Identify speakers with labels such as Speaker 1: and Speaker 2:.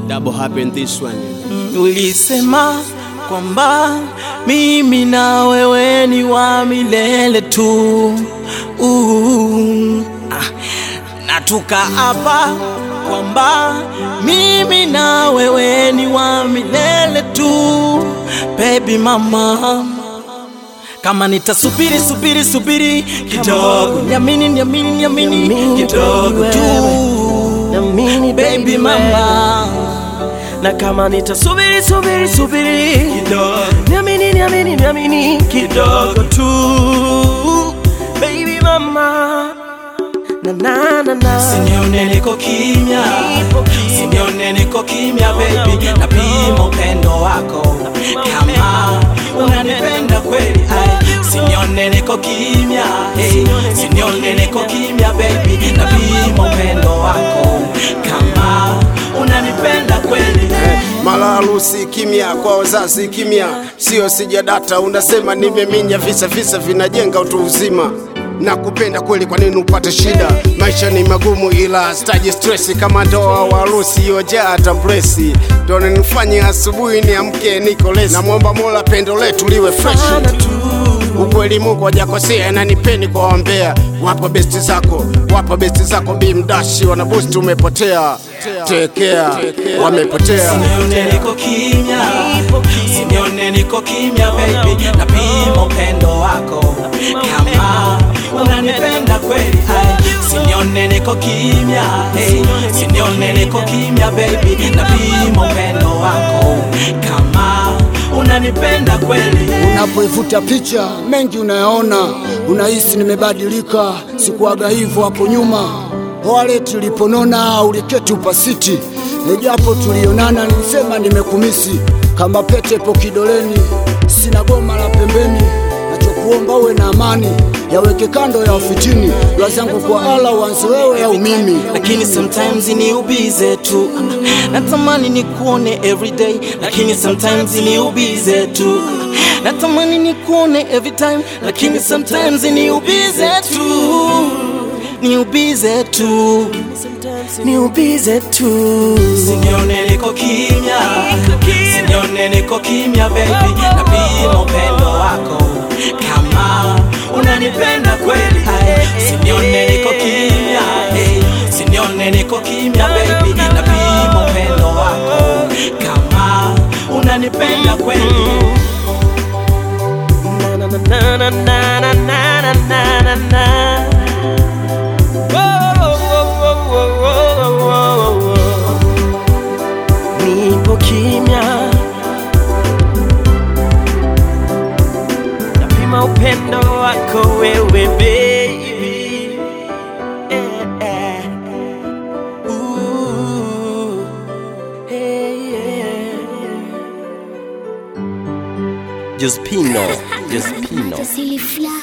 Speaker 1: double happen this one.
Speaker 2: Ulisema kwamba mimi na wewe ni wa milele tu uh, ah, na tukaapa kwamba mimi na wewe ni wa milele tu baby mama kama nitasubiri subiri subiri kidogo niamini niamini niamini
Speaker 3: Niamini
Speaker 2: kidogo
Speaker 3: wewe.
Speaker 2: tu
Speaker 3: Namini
Speaker 2: baby mama
Speaker 3: na kama nitasubiri subiri subiri
Speaker 2: kidogo
Speaker 3: niamini niamini niamini kidogo tu baby mama na na na na
Speaker 2: Sinione niko kimya,
Speaker 3: Nipo kimya.
Speaker 2: sinione niko kimya baby, napima upendo wako kama unanipenda kweli. Ai, Sinione niko kimya, hey, sinione niko kimya baby, napima upendo wako kama unanipenda kweli.
Speaker 1: Mara harusi kimya, kwa wazazi kimya, sio sijadata. Unasema nimeminya, visa visa vinajenga utu uzima na kupenda kweli, kwa nini upate shida? Maisha ni magumu, ila staji stress kama ndoa wa harusi yojaa tambresi, ndo nifanye asubuhi niamke niko lesi. Namwomba Mola pendo letu liwe fresh
Speaker 3: Sana tu
Speaker 1: ukweli Mungu hajakosea na nipeni kwa wambea. Wapo besti zako, wapo besti zako bimdashi, wana boost umepotea, tekea, wamepotea.
Speaker 2: Sinione niko kimya, sinione niko kimya baby, napima upendo wako kama unanipenda kweli. Ai, Sinione niko kimya, hey, sinione niko kimya baby, napima upendo wako kama unanipenda kweli.
Speaker 4: Unapoifuta picha mengi unayaona, unahisi nimebadilika, sikuaga hivyo hapo nyuma. Wale tuliponona uliketi upasiti, nijapo tulionana nilisema nimekumisi, kama pete po kidoleni, sina goma la pembeni, nachokuomba uwe na amani, yaweke kando ya ufitini, dua zangu kwa Allah uanze wewe au mimi.
Speaker 2: lakini sometimes ni ubize tu natamani ni kuone everyday lakini sometimes ni ubize tu natamani ni kuone every time lakini sometimes ni ubize tu ni ubize tu
Speaker 3: ni ubize tu
Speaker 2: sinione niko kimya sinione niko kimya baby napima upendo wako kama unanipenda kweli Ai, sinione niko kimya hey, sinione niko kimya baby napima upendo wako kama unanipenda kweli
Speaker 3: na na na na na na na na na na Whoa, whoa, whoa, whoa, whoa, whoa. Nipo kimya napima upendo wako wewe baby eh, eh. Ooh, eh, yeah.
Speaker 5: Just Pino, just Pino.
Speaker 6: Silly fly.